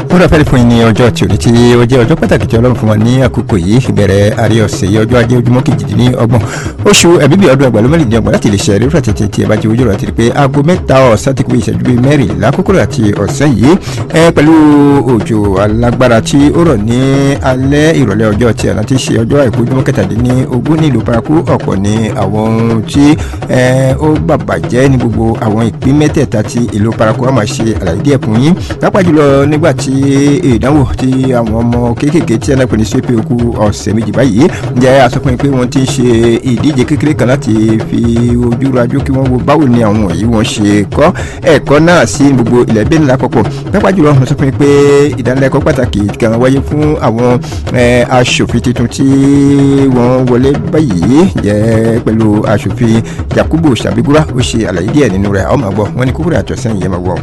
ó rà fẹ́ẹ́ fún yín ní ọjọ́ tí òní tí ó jẹ́ ọjọ́ pàtàkì tí ọlọ́run fún wa ní àkókò yìí ìbẹ̀rẹ̀ àrí ọ̀sẹ̀ yìí ọjọ́ ajé ojúmọ́ kejìdínlọ́gbọ̀n oṣù ẹ̀bíbí ọdún ẹgbàá ló mẹ́rin dín ọgbọ̀n láti lè ṣe ẹ̀rí fúra tètè tí ẹ bá ti ojú rẹ̀ àti pé aago mẹ́ta ọ̀sán ti kú ìṣẹ́jú bíi mẹ́rìnlá kókó àti ọ̀sán yìí ẹ pẹ̀lú òjò alágbára tí ó rọ̀ ní alẹ́ ìrọ̀lẹ́ ọjọ́ tí àná ti ṣe ọjọ́ àìkú ojúmọ́ kẹtàdínlógún nílùú paraku ọ̀pọ̀ ní àwọn ohun tí ó bàbàjẹ́ ní gbogbo àwọn ìpín mẹ́tẹ̀ẹ̀ta tí ìlú paraku á máa ṣe àlàyé díẹ̀ fún yín pápá jùlọ nígbà tí ìdánwò tí àwọn ọmọ kéékèèké tí ẹnà pè ní ṣépè okú ọ̀sẹ̀ méjì báyìí jẹ́ àsọpọ̀ pé wọ́n ti ń ṣe ìdíje kékeré kan láti fi ojú rajú kí wọ́n wo báwo ni àwọn wọ̀nyí wọ́n ṣe kọ́ ẹ̀kọ́ náà sí gbogbo ilẹ̀ bẹ́ẹ̀ nílá pọ̀pọ̀ pápá jùlọ wọ́n sọ fún mi pé ìdánilẹ́kọ̀ọ́ pàtàkì kan wáyé fún àwọn aṣòfin tuntun tí wọ́n wọlé báyìí jẹ́ pẹ̀lú aṣòfin Yakubu Sabigura ó ṣe àlàyé díẹ̀ nínú rẹ̀ àwọn máa gbọ́ wọn ni kúkúrú àtọ̀sẹ́yìn yẹn máa gbọ́.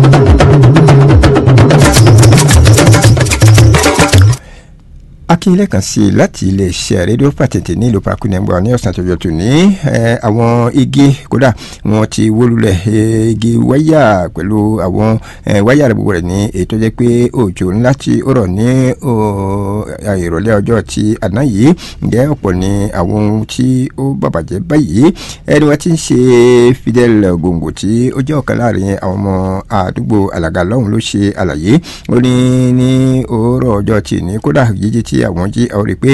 akínyẹlẹ kan sí i láti iléeṣẹ́ rédíò pàtẹ́tẹ́ nílùú pakunẹ́gbọ́ ní ọ̀sán tó yọtù ní àwọn igi kódà wọ́n ti wó lulẹ̀ igi wáyà pẹ̀lú àwọn wáyà rẹ̀ gbogbo rẹ̀ ní ètò jẹ́ pé òjò ńlá tí ó rọ̀ ní ìrọ̀lẹ́ ọjọ́ ti àná yìí ǹjẹ́ ọ̀pọ̀ ní àwọn ohun tí ó bàbàjẹ́ báyìí ẹni wọ́n ti ń ṣe Fidel Gongo tí ó jẹ́ ọ̀kan láàrin àwọn ọmọ àdúgbò Àlàgà lọ́hùn ló ṣe àlàyé ó ní ní òórọ̀ ọjọ́ tì ní kódà jíjí tí àwọn jí àwọn rí i pé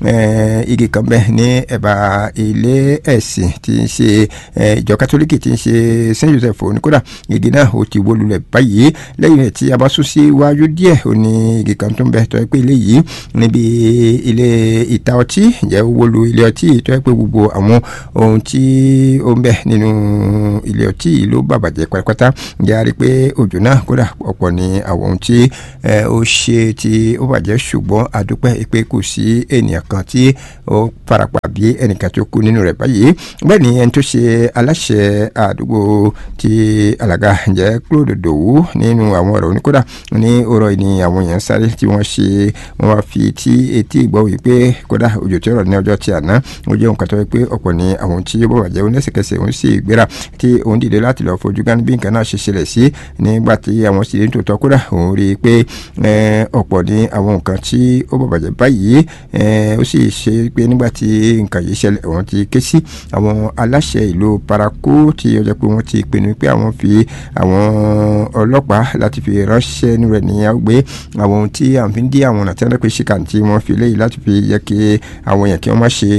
igi kan bẹ ní ẹ̀bà ilé ẹ̀sìn tí ń ṣe ìjọ kátólíkì tí ń ṣe Saint Joseph ní kódà igi náà ó ti wó lulẹ̀ báyìí lẹ́yìn rẹ̀ tí a bá sún sí iwájú díẹ̀ ó ní igi kan tó ń bẹ tó yẹ pé ilé yìí níbi ilé ìta ọtí ǹjẹ́ ó wó lu ilé ọtí tó yẹ pé gbogbo àwọn ohun tí ó ń bẹ nínú ilé ọtí yìí ló bàbàjẹ́ pátápátá ǹjẹ́ a rí i pé òjò náà kódà ọ̀pọ̀ ní àwọn ohun tí ó ṣe tí ó bàjẹ́ ṣùgbọ́n a dúpẹ́ pé kò sí ènìyàn kan tí ó farapa bí ẹnìkan tó kú nínú rẹ̀ báyìí bẹ́ẹ̀ ni ẹni tó ṣe aláṣẹ àdúgbò ti Àlàgà ǹjẹ́ Claude Dowu nínú àwọn ọ̀rọ̀ oníkódà ní ọ̀rọ̀ ni àwọn èèyàn sáré tí wọ́n ṣe wọ́n wá fi tí etí ìgbọ́ wí pé kódà òjò tí ó rọ̀ ní ọjọ́ tí àná ó jẹ́ nǹkan tó yẹ pé ọ̀pọ̀ ni àwọn tí ó bọ̀ jẹ́ oníṣẹ̀kẹsẹ̀ òun sì gbéra tí òun dìde láti lọ fojú gán bí nǹkan náà ṣe ṣẹlẹ̀ sí nígbà tí àwọn sì ń tòótọ́ kódà òun rí i pé ọ̀pọ̀ ni àwọn nǹkan tí ó bọ̀ bàjẹ́ báyìí ó sì ṣe pé nígbà tí nǹkan yìí ṣẹlẹ̀ wọ́n ti ké sí àwọn aláṣẹ ìlú paraku tí ó jẹ́ pé wọ́n ti pinnu pé àwọn fi àwọn ọlọ́pàá láti fi ránṣẹ́ nínú rẹ̀ ní àgbé àwọn ohun tí à ń fi dí àwọn ọ̀nà tí wọ́n pè ṣìkà tí wọ́n fi léyìí láti fi yẹ kí àwọn èèyàn kí wọ́n má ṣe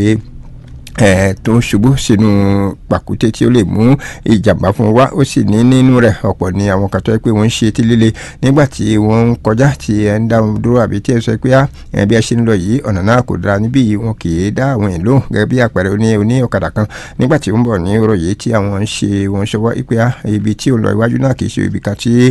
ẹ tó ń ṣubú sínú pàkúté tí ó lè mú ìjàmbá fún wa ó sì ní nínú rẹ̀ ọ̀pọ̀ ní àwọn kan tó yẹ pé wọ́n ń ṣe etí líle nígbà tí wọ́n ń kọjá tí ẹ ń dá wọn dúró àbí tí ẹ sọ pé ẹ bí ẹ ṣe ń lọ yìí ọ̀nà náà kò dára níbí yìí wọn kì í dá àwọn èèyàn lóhùn gẹ́gẹ́ bí àpẹẹrẹ oní oní ọ̀kadà kan nígbà tí ó ń bọ̀ ní ọ̀rọ̀ yìí tí àwọn ń ṣe wọn ṣọwọ́ pé ibi tí ó lọ iwájú náà kì í ṣe ibi kan tí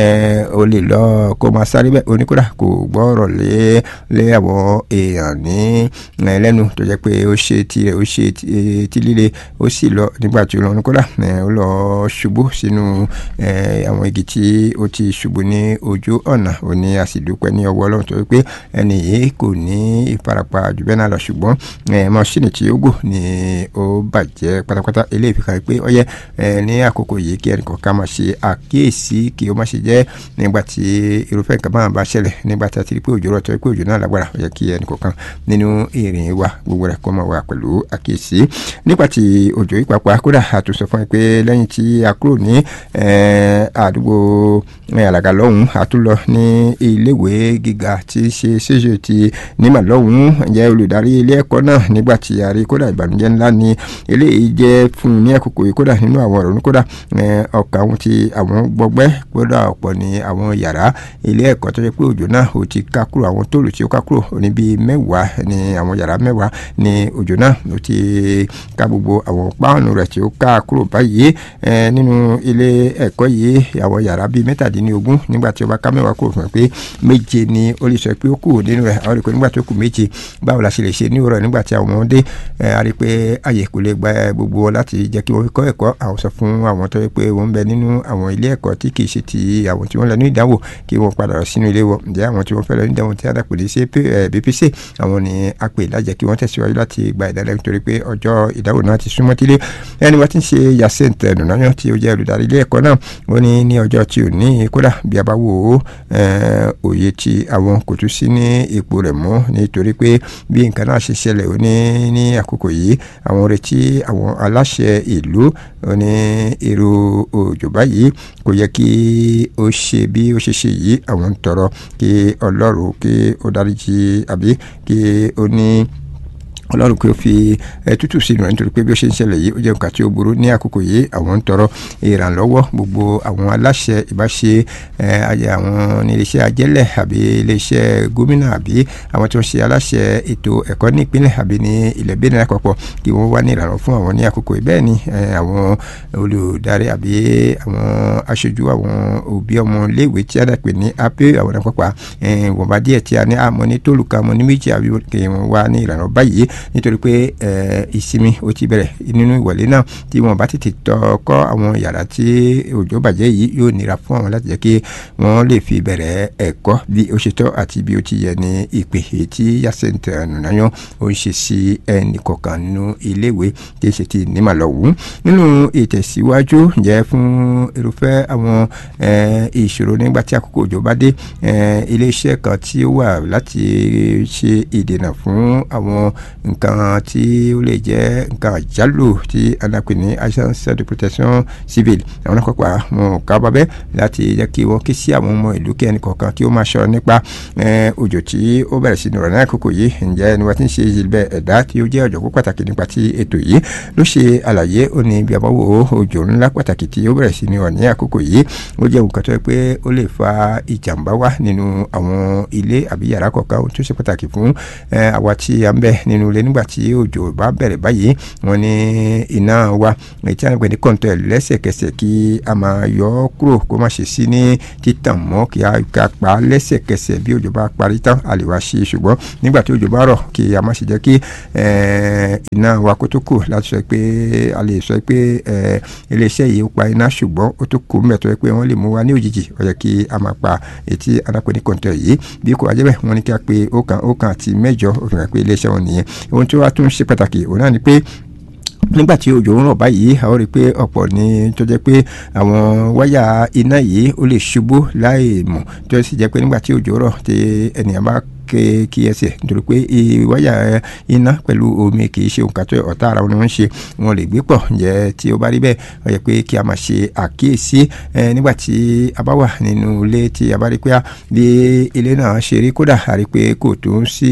ó lè lọ kó máa sáré bẹ́ẹ̀ oníkódà kò gbọ́rọ̀ lé lé àwọn èèyàn ní lẹ́nu tó jẹ́ pé ó ṣe tirẹ̀ ó ṣe ti líle ó sì lọ nígbà tí ó lọ kódà ó lọ ṣubú sínú àwọn igi tí ó ti ṣubú ní ojú ọ̀nà ó ní a sì dúpẹ́ ní ọwọ́ ọlọ́run tó wípé ẹni yìí kò ní ìfarapa jù bẹ́ẹ̀ náà lọ ṣùgbọ́n mọ́ṣíìnì tí ó gò ní ó bàjẹ́ pátápátá eléyìí fi hàn pé ó yẹ ní àkókò yìí kí ẹnì kọ̀ọ̀kan máa ṣe àkíyèsí kí ó má ṣe jẹ́ nígbà tí irúfẹ́ nǹkan máa bá ṣẹlẹ̀ nígbà tí a ti rí pé òjò rọ̀ tó wípé òjò náà lágbára ó yẹ kí ẹnì kọ̀ọ̀kan nínú ìrìn wa gbogbo rẹ̀ kó máa wà pẹ̀lú àkíyèsí nípa ti òjò ìpapà kódà àtúnṣe fún ẹ pé lẹ́yìn tí a kúrò ní àdúgbò àlàgà lọ́hùn àtúnlọ ní iléèwé gíga tí í ṣe ṣéṣe ti nímà lọ́hùn jẹ́ olùdarí ilé ẹ̀kọ́ náà nígbà tí a rí kódà ìbànújẹ́ ńlá ni eléyìí jẹ́ fún ní àkókò yìí kódà nínú àwọn ọ̀rọ̀ kódà ọkàn àwọn tí àwọn gbọgbẹ́ kódà ọ̀pọ̀ ní àwọn yàrá ilé ẹ̀kọ́ tó yẹ pé òjò náà ò ti ká kúrò àwọn tóòlù tí ó ká kúrò ní bíi mẹ́wàá ní àwọn yàrá mẹ́wàá ní òjò náà ó ti ká gbogbo àwọn páànù rẹ̀ tí ó ká kúrò báyìí nínú ilé ẹ̀kọ́ yìí àwọn yàrá bíi mẹ́tàdínlógún nígbà tí ó bá ká mẹ́wàá kúrò fún ẹ pé méje ni ó lè sọ pé ó kù nínú rẹ̀ àwọn rí i pé nígbà tó kù méje báwo la ṣe lè ṣe ní òwúrọ̀ nígbà tí àwọn ọmọdé a rí i pé àyè kò lè gba gbogbo wọn láti jẹ́ kí wọ́n kọ́ ẹ̀kọ́ àwọn sọ fún àwọn tó yẹ pé wọ́n ń bẹ nínú àwọn ilé ẹ̀kọ́ tí kì í ṣe ti àwọn tí wọ́n lọ ní ìdánwò kí wọ́n padà lọ sínú ilé wọn ǹjẹ́ àwọn tí wọ́n fẹ́ lọ ní ìdánwò tí a dàpọ̀ lé sí BPC àwọn ni a pè lájẹ́ kí wọ́n tẹ̀síwájú láti gba ìdálẹ́ nítorí pé ọjọ́ ìdáwò náà ti súnmọ́ tílé ẹni wọ́n ti ń ṣe Yacinthe Nùnáyàn tí ó jẹ́ olùdarí ilé ẹ̀kọ́ náà ó ní ní ọjọ́ tí ò ní kódà bí a bá wò ó òye tí àwọn kò tún sí ní ipò rẹ̀ mọ́ nítorí pé bí nǹkan náà ṣe ṣẹlẹ̀ ó ní ní àkókò yìí àwọn retí àwọn aláṣẹ ìlú ó ní èrò òjò báyìí kò yẹ kí ó ṣe bí ó ṣe ṣe yìí àwọn ń tọrọ kí ọlọ́run kí ó dáríjì àbí kí ó ní ọlọ́run kí ó fi tútù sínú rẹ̀ nítorí pé bí ó ṣe ń ṣẹlẹ̀ yìí ó jẹ́ nǹkan tí ó burú ní àkókò yìí àwọn ń tọrọ ìrànlọ́wọ́ gbogbo àwọn aláṣẹ ìbáṣe àwọn iléeṣẹ́ ajẹ́lẹ̀ àbí iléeṣẹ́ gómìnà àbí àwọn tí wọ́n ṣe aláṣẹ ètò ẹ̀kọ́ ní ìpínlẹ̀ àbí ní ilẹ̀ Benin lápapọ̀ kí wọ́n wá ní ìrànlọ́wọ́ fún àwọn ní àkókò yìí bẹ́ẹ̀ ni àwọn olùdarí àbí àwọn aṣojú àwọn òbí ọmọ iléèwé tí a dàpè ní apé àwọn àpapọ̀ wọ̀nba díẹ̀ tí a ní àmọ́ ní tólùkà àmọ́ ní méjì àbí kí wọ́n wá ní ìrànlọ́wọ́ báyìí nítorí pé ìsinmi ó ti bẹ̀rẹ̀ nínú ìwọlé náà tí wọ́n bá tètè tọkọ́ àwọn yàrá tí òjò bàjẹ́ yìí yóò nira fún àwọn láti jẹ́ kí wọ́n lè fi bẹ̀rẹ̀ ẹ̀kọ́ bí ó ṣe tọ́ àti bí ó ti yẹ ní ìpè tí Yacinthe Nùnáyàn ó ń ṣe sí ẹnì kọ̀ọ̀kan nínú iléèwé tí ṣe ti nímàlọ́wù nínú ìtẹ̀síwájú jẹ́ fún irúfẹ́ àwọn ìṣòro nígbà tí àkókò òjò bá dé iléeṣẹ́ kan tí ó wà láti ṣe ìdènà fún àwọn nǹkan tí ó lè jẹ́ nǹkan àjálù tí anapè ní agence de protection civile àwọn akọ́pà wọn ká bábẹ́ láti jẹ́ kí wọ́n ké sí àwọn ọmọ ìlú kí ẹnì kọ̀ọ̀kan kí ó máa ṣọ́ nípa òjò tí ó bẹ̀rẹ̀ sí ní ọ̀rọ̀ náà àkókò yìí ǹjẹ́ ẹni wọ́n ti ń ṣe ìjìnlẹ̀ ẹ̀dá tí ó jẹ́ ọ̀jọ̀gbọ́n pàtàkì nípa ti ètò yìí ló ṣe àlàyé ó ní bí a bá wo òjò ńlá pàtàkì tí ó bẹ̀rẹ̀ sí ní ọ̀rọ̀ ní àkókò yìí ó jẹ́ nǹkan tó yẹ pé ó lè fa ìjàmbá wá nínú àwọn ilé àbí yàrá kọ̀ọ̀kan tó ṣe pàtàkì fún àwa tí a ń bẹ nínú ilé nígbà tí òjò bá bẹ̀rẹ̀ báyìí wọ́n ní iná wa ètí àwọn ìpèní kọ̀ǹtọ̀ ẹ̀ lẹ́sẹ̀kẹsẹ̀ kí a máa yọ ọ́ kúrò kó má ṣe sí ní títàn mọ́ kí a ká pa á lẹ́sẹ̀kẹsẹ̀ bí òjò bá parí tán a lè wá ṣe é ṣùgbọ́n nígbà tí òjò bá rọ̀ kí a má ṣe jẹ́ kí iná wa kó tó kù láti sọ pé a lè sọ pé iléeṣẹ́ yìí ó pa iná ṣùgbọ́n ó tó kù mẹ́tọ́ pé wọ́n lè mú wa ní òjijì ó yẹ kí a máa pa ètí alápẹ̀ní kọ̀ǹtọ̀ yìí bí kò ajẹ́bẹ̀ wọ́n ní kí a pe ọ̀kan ọ̀kan àti mẹ́jọ òfin rẹ̀ pé iléeṣẹ́ wọn nìyẹn ohun tí wàá tún ṣe pàtàkì òun náà ni pé nígbà tí òjò ń rọ̀ báyìí a ó rí i pé ọ̀pọ̀ ní tó jẹ́ pé àwọn wáyà iná yìí ó lè ṣubú láì mọ̀ tó sì jẹ́ pé nígbà tí òjò rọ̀ tí ènìyàn bá kí ẹsẹ̀ nítorí pé wáyà iná pẹ̀lú omi kì í ṣe nǹkan tó ọ̀tá ara wọn ni wọ́n ń ṣe wọn lè gbé pọ̀ ǹjẹ́ tí ó bá rí bẹ́ẹ̀ ó yẹ pé kí a máa ṣe àkíyèsí nígbà tí a bá wà nínú ilé tí a bá rí pé bí ilé náà ṣe rí kódà a rí pé kò tó ń sí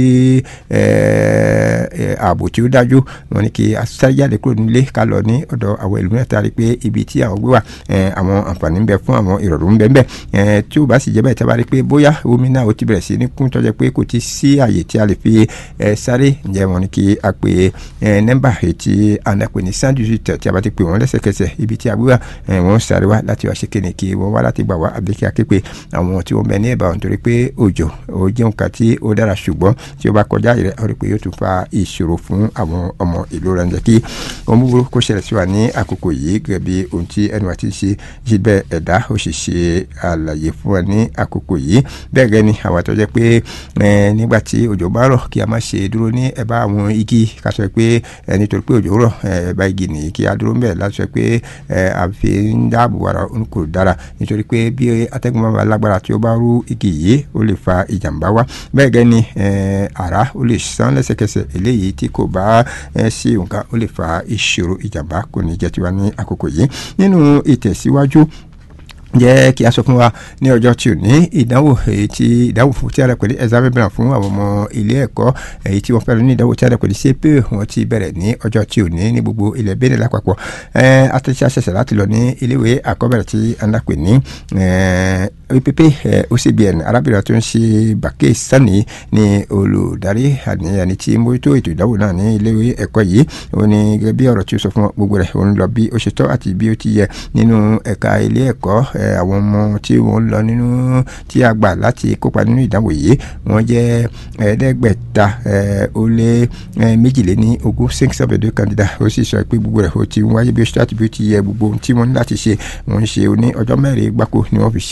ààbò tí ó dájú wọn ni kí a sáré jáde kúrò nílé ká lọ ní ọ̀dọ̀ àwọn ìlú náà tá a rí pé ibi tí àwọn gbé wà àwọn àǹfààní ń bẹ fún àwọn ìrọ̀rùn ń bẹ ń bẹ tí ó bá sì jẹ́ bẹ́ẹ̀ tí a bá rí pé bóyá omi náà ó ti bẹ̀rẹ̀ sí ní kún tó jẹ́ pé kò ti sí àyè tí a lè fi ẹ sáré ǹjẹ́ wọn ni kí a pè ẹ nọ́mbà ètí ànàpè ní cent dix-huit tí a bá ti pè wọ́n lẹ́sẹ̀kẹsẹ̀ ibi tí a gbé wà ẹ wọ́n sáré wá láti wá ṣe kéne kí wọ́n wá láti gbà wá àbí kí a ké pe àwọn tí wọ́n bẹ ní ẹ̀bà wọn torí pé òjò ó jẹ́ nǹkan tí ó dára ṣùgbọ́n tí ó bá kọjá rẹ̀ ó rí pé yóò tún fa ìṣòro fún àwọn ọmọ ìlú rẹ̀ ǹjẹ́ kí ohun búburú kó ṣẹlẹ̀ sí wa ní àkókò yìí gẹ́gẹ́ bí ohun tí ẹnu àti ṣe jí bẹ́ẹ̀ ẹ̀dá ó sì ṣe àlàyé fún wa ní àkókò yìí bẹ́ẹ̀ gẹ́ ni àwọn tó jẹ́ pé nígbà tí òjò bá rọ̀ kí a má ṣe dúró ní ẹ̀bá àwọn igi ká sọ pé nítorí pé òjò rọ̀ ẹ̀bá igi nìyí kí a dúró mbẹ̀ láti sọ pé àfi ń dáàbò ara kò dára nítorí pé bí atẹ́gùn bá lágbára tí ó bá rú igi yìí ó lè fa ìjàmbá wá bẹ́ẹ̀ gẹ́ ni àrá ó lè sán lẹ́sẹ̀kẹsẹ̀ eléyìí tí kò bá sí nǹkan ó lè fa ìṣòro ìjàmbá kò ní jẹ́ tiwa ní àkókò yìí nínú ìtẹ̀síwájú jẹ́ kí a sọ fún wa ní ọjọ́ tí ò ní ìdánwò èyí tí ìdánwò fún tí a rẹ̀ pẹ̀lú exam mìíràn fún àwọn ọmọ ilé ẹ̀kọ́ èyí tí wọ́n fẹ́ lọ ní ìdánwò tí a rẹ̀ pẹ̀lú CPE wọ́n ti bẹ̀rẹ̀ ní ọjọ́ tí ò ní ní gbogbo ilẹ̀ Benin lápapọ̀ àtẹ̀sí àṣẹṣẹ láti lọ ní iléèwé àkọ́bẹ̀rẹ̀ tí a ń dàpè ní opp ocbn arábìnrin tó ń ṣe bàkẹ́ sani ní olùdarí àníyàní tí mójútó ètò ìdánwò náà ní iléèwé ẹ̀kọ́ yìí ó ní gẹ́gẹ́ bí ọ̀rọ̀ tí ó sọ fún gbogbo rẹ̀ ó ń lọ bí ó ṣe tọ́ àti bí ó ti yẹ nínú ẹ̀ka ilé ẹ̀kọ́ àwọn ọmọ tí wọ́n lọ nínú tí a gbà láti kópa nínú ìdánwò yìí wọ́n jẹ́ ẹ̀ẹ́dẹ́gbẹ̀ta ó lé méjìléní ogún six seven deux candidats ó sì sọ pé gbogbo rẹ̀ ó ti wáyé bí ó ṣe tó àti bí ó ti yẹ gbogbo ohun tí wọ́n ní láti ṣe wọ́n ń ṣe ní ọjọ́ mẹ́rin gbáko ni wọ́n fi ṣe ètò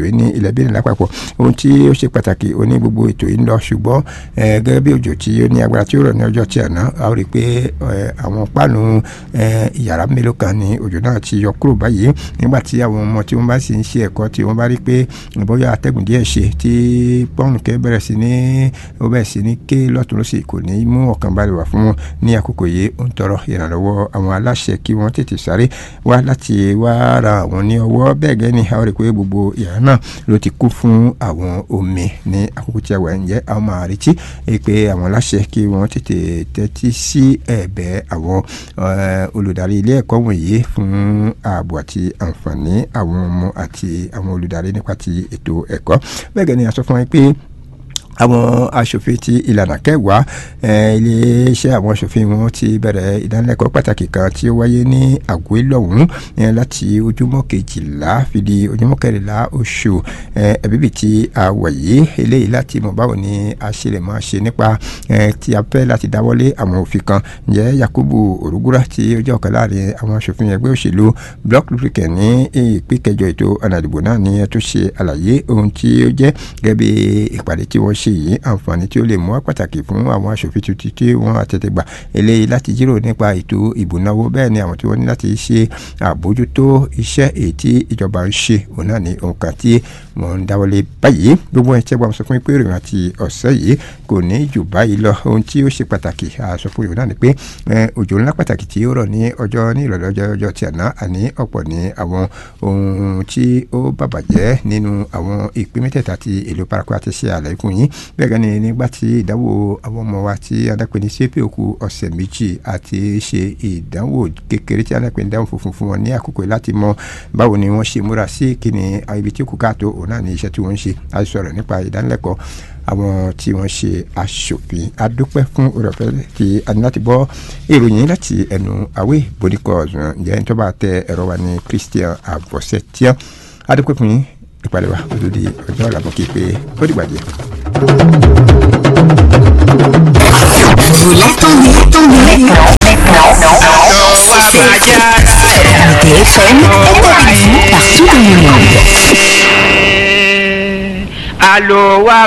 ètò yìí ní ilẹ̀ Benin lápapọ̀ ohun tí ó ṣe pàtàkì ó ní gbogbo ètò yìí ń lọ ṣùgbọ́n gẹ́gẹ́ bí òjò tí ó ní agbára tí ó rọ̀ ní ọjọ́ tí àná a ó rí i pé àwọn páànù ìyàrá mélòó kan ní òjò náà ti yọ kúrò báyìí nígbà tí àwọn ọmọ tí wọ́n bá sì ń ṣe ẹ̀kọ́ tí wọ́n bá rí pé bóyá atẹ́gùn díẹ̀ ṣe tí pọ́ùn kẹ́ bẹ̀rẹ̀ sí ní ó bẹ̀rẹ̀ sí ní ké lọ́tún lọ́sì kò ní mú ọkàn balẹ̀ wá fún wọn ní àkókò yìí ó ń tọrọ ìrànlọ́wọ́ àwọn aláṣẹ kí wọ́n tètè sáré wá láti wá ra àwọn ní ọwọ́ bẹ́ẹ̀ gẹ́ ni a ó rí i pé gbogbo ìyàrá náà ló ti kún fún àwọn omi ní àkókò tí a wà ń jẹ́ a máa retí pé àwọn aláṣẹ kí wọ́n tètè tẹ́tí sí ẹ̀bẹ̀ àwọn olùdarí ilé ẹ̀kọ́ wọ̀nyí fún ààbò àti àǹfààní àwọn ọmọ àti àwọn olùdarí nípa ti ètò ẹ̀kọ́ bẹ́ẹ̀ gẹ́ ni a sọ fún wa pé àwọn aṣòfin ti ìlànà kẹwàá iléeṣẹ́ àwọn aṣòfin wọn ti bẹ̀rẹ̀ ìdánilẹ́kọ̀ọ́ pàtàkì kan tí ó wáyé ní àgọ́ ìlọ́hún láti ojúmọ́ kejìlá fi di ojúmọ́ kẹrìnlá oṣù ẹ̀bíbì tí a wà yìí eléyìí láti mọ̀ báwo ni a ṣe lè máa ṣe nípa tí a fẹ́ láti dáwọ́lé àwọn òfin kan ǹjẹ́ Yakubu Orugura tí ó jẹ́ ọ̀kan láàrin àwọn aṣòfin ẹgbẹ́ òṣèlú Bloc Republican ní ìpín kẹjọ ètò ọ̀nà ìdìbò náà ni ẹ tó ṣe àlàyé ohun tí ó jẹ́ gẹ́gẹ́ bí ìpàdé tí wọ́n ṣe yìí àǹfààní tí ó lè mú wá pàtàkì fún àwọn aṣòfin tuntun tí wọ́n àtẹ̀tẹ̀gbà eléyìí láti jíròrò nípa ètò ìbùnáwó bẹ́ẹ̀ ni àwọn tí wọ́n ní láti ṣe àbójútó iṣẹ́ èyí tí ìjọba ń ṣe òun náà ní òǹkà tí wọ́n ń dáwọ́lé báyìí gbogbo ẹ̀ tí wọ́n sọ fún mi pé ìròyìn àti ọ̀sẹ̀ yìí kò ní jù báyìí lọ ohun tí ó ṣe pàtàkì àṣọ fún yòó náà ni pé òjò ńlá pàtàkì tí ó rọ̀ ní ọjọ́ ní ìrọ̀lẹ́ ọjọ́ ọjọ́ tí àná àní ọ̀pọ̀ ní àwọn ohun tí ó bàbàjẹ́ nínú àwọn ìpín mẹ́tẹ̀ẹ̀ta ti ìlú paraku àti ṣe àlàyé fún yín bẹ́ẹ̀ gan ni nígbà tí ìdánwò àwọn ọmọ wa tí adápẹ́ ní ṣépè òkú ọ̀sẹ̀ méjì àti ṣe ìdánwò kékeré tí adápẹ́ ní ìdánwò funfun fún wọn ní àkókò láti mọ báwo ni wọ́n ṣe múra sí kíni ibi tí kò káàtó òun náà ní iṣẹ́ tí wọ́n ń ṣe a sọ̀rọ̀ nípa ìdánilẹ́kọ̀ọ́ àwọn tí wọ́n ṣe aṣòfin adúpẹ́ fún òrọ̀fẹ́ tí a ní láti gbọ́ ìròyìn láti ẹnu àwé bodikọ̀ ǹjẹ́ ní tó bá tẹ ẹ̀rọ wa ní Christian Avosetian adúpẹ́ fún yín ìpàdé wa ó tó di ọjọ́ ọ̀la mọ́ kí pé ó dìgbà díẹ̀. Vous l'attendez, attendez. TFM est avec vous partout dans le monde. Allô,